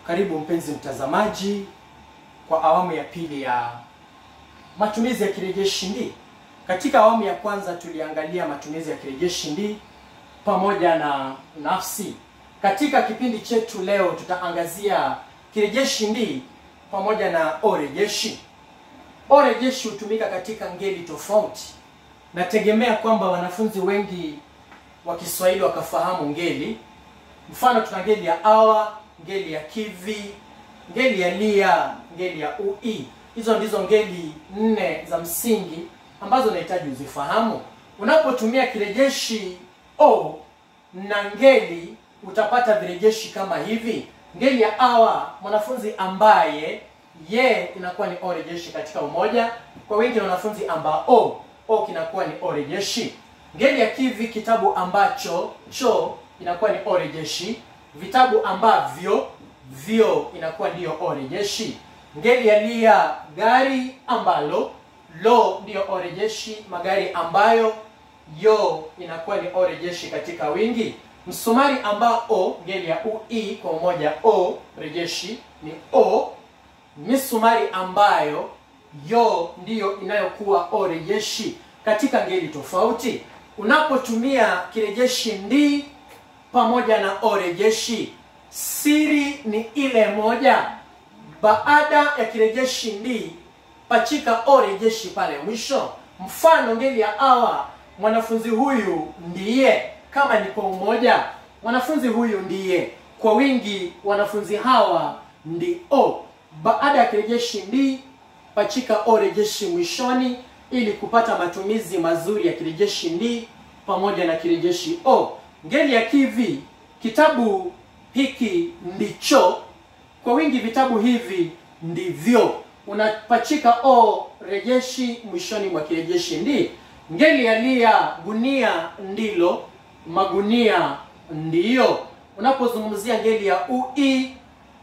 Karibu mpenzi mtazamaji kwa awamu ya pili ya matumizi ya kirejeshi ndi. Katika awamu ya kwanza tuliangalia matumizi ya kirejeshi ndi pamoja na nafsi. Katika kipindi chetu leo tutaangazia kirejeshi ndi pamoja na orejeshi. Orejeshi hutumika katika ngeli tofauti. Nategemea kwamba wanafunzi wengi wa Kiswahili wakafahamu ngeli. Mfano tuna ngeli ya awa, ngeli ya kivi, ngeli ya lia, ngeli ya ui. Hizo ndizo ngeli nne za msingi ambazo unahitaji uzifahamu. Unapotumia kirejeshi o na ngeli utapata virejeshi kama hivi. Ngeli ya awa, mwanafunzi ambaye, ye inakuwa ni o rejeshi katika umoja. Kwa wingi na wanafunzi ambao, o kinakuwa ni o rejeshi. Ngeli ya kivi, kitabu ambacho, cho inakuwa ni o rejeshi. Vitabu ambavyo, vyo inakuwa ndiyo o rejeshi. Ngeli ya lia, gari ambalo, lo ndiyo o rejeshi. Magari ambayo, yo inakuwa ni o rejeshi katika wingi. Msumari ambao, ngeli ya ui kwa umoja, o rejeshi ni o. Misumari ambayo, yo ndiyo inayokuwa o rejeshi katika ngeli tofauti. Unapotumia kirejeshi ndi pamoja na o rejeshi, siri ni ile moja. Baada ya kirejeshi ndi, pachika o rejeshi pale mwisho. Mfano, ngeli ya awa, mwanafunzi huyu ndiye. Kama ni kwa umoja, mwanafunzi huyu ndiye. Kwa wingi, wanafunzi hawa ndio. Baada ya kirejeshi ndi, pachika o rejeshi mwishoni ili kupata matumizi mazuri ya kirejeshi ndi pamoja na kirejeshi o. Ngeli ya kivi, kitabu hiki ndicho. Kwa wingi, vitabu hivi ndivyo. Unapachika o rejeshi mwishoni mwa kirejeshi ndi. Ngeli ya lia, gunia ndilo, magunia ndiyo. Unapozungumzia ngeli ya ui,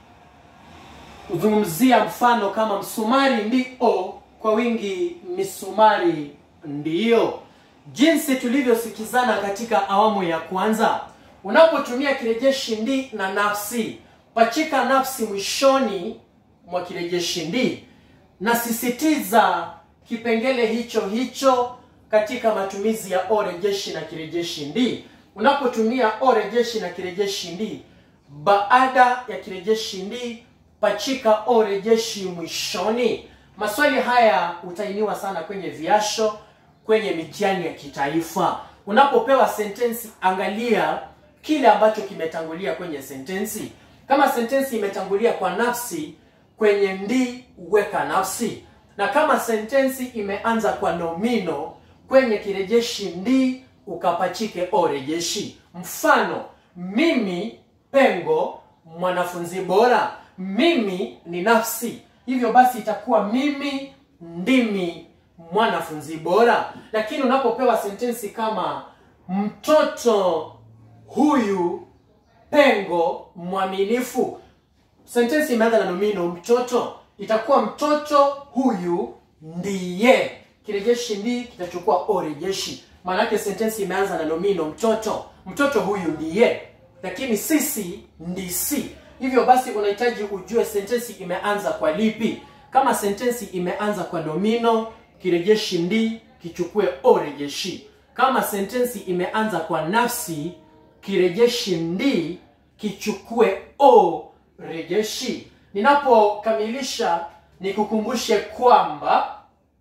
uzungumzia mfano kama msumari ndio, kwa wingi misumari ndiyo. Jinsi tulivyosikizana katika awamu ya kwanza, unapotumia kirejeshi ndi na nafsi, pachika nafsi mwishoni mwa kirejeshi ndi. Nasisitiza kipengele hicho hicho katika matumizi ya o rejeshi na kirejeshi ndi. Unapotumia o rejeshi na kirejeshi ndi, baada ya kirejeshi ndi pachika o rejeshi mwishoni. Maswali haya utainiwa sana kwenye viasho, kwenye mitihani ya kitaifa. Unapopewa sentensi, angalia kile ambacho kimetangulia kwenye sentensi. Kama sentensi imetangulia kwa nafsi, kwenye ndi weka nafsi, na kama sentensi imeanza kwa nomino, kwenye kirejeshi ndi ukapachike o rejeshi. Mfano, mimi pengo mwanafunzi bora. Mimi ni nafsi, hivyo basi itakuwa mimi ndimi mwanafunzi bora. Lakini unapopewa sentensi kama mtoto huyu pengo mwaminifu, sentensi imeanza na nomino mtoto, itakuwa mtoto huyu ndiye. Kirejeshi ndi kitachukua o rejeshi, maanake sentensi imeanza na nomino mtoto, mtoto huyu ndiye, lakini sisi ndisi. Hivyo basi unahitaji ujue sentensi imeanza kwa lipi. Kama sentensi imeanza kwa nomino, kirejeshi ndi kichukue o rejeshi. Kama sentensi imeanza kwa nafsi, kirejeshi ndi kichukue o rejeshi. Ninapokamilisha nikukumbushe kwamba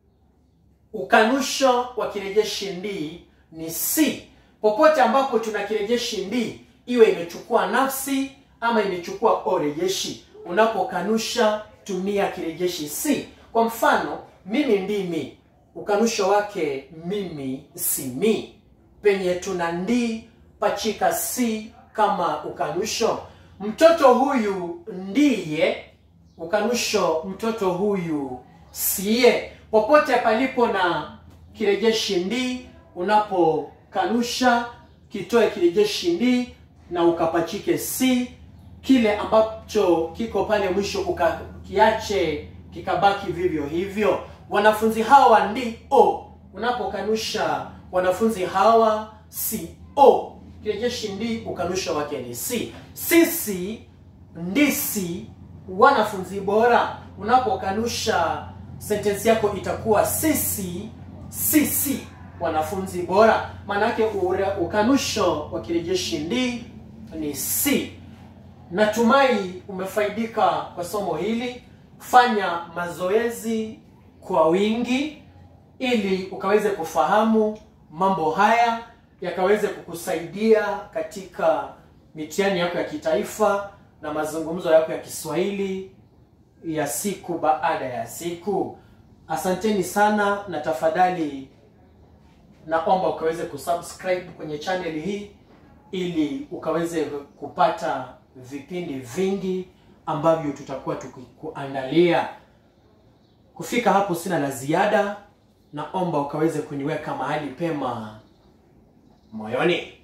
ukanusho wa kirejeshi ndi ni si. Popote ambapo tuna kirejeshi ndi, iwe imechukua nafsi ama imechukua o rejeshi, unapokanusha tumia kirejeshi si. Kwa mfano, mimi ndimi, ukanusho wake mimi si mi. Penye tuna ndi, pachika si kama ukanusho. Mtoto huyu ndiye, ukanusho mtoto huyu siye. Popote palipo na kirejeshi ndi, unapokanusha kitoe kirejeshi ndi na ukapachike si. Kile ambacho kiko pale mwisho ukakiache kikabaki vivyo hivyo. Wanafunzi hawa ndio, unapokanusha wanafunzi hawa si o, kirejeshi ndi, ukanusha wake ni si. Sisi ndisi wanafunzi bora. Unapokanusha sentensi yako itakuwa sisi sisi wanafunzi bora. Maana yake ura- ukanusho wa kirejeshi ndi ni si. Natumai umefaidika kwa somo hili. Fanya mazoezi kwa wingi ili ukaweze kufahamu mambo haya yakaweze kukusaidia katika mitihani yako ya kitaifa na mazungumzo yako ya Kiswahili ya siku baada ya siku. Asanteni sana na tafadhali naomba ukaweze kusubscribe kwenye channel hii ili ukaweze kupata vipindi vingi ambavyo tutakuwa tukikuandalia. Kufika hapo sina la ziada, naomba ukaweze kuniweka mahali pema moyoni.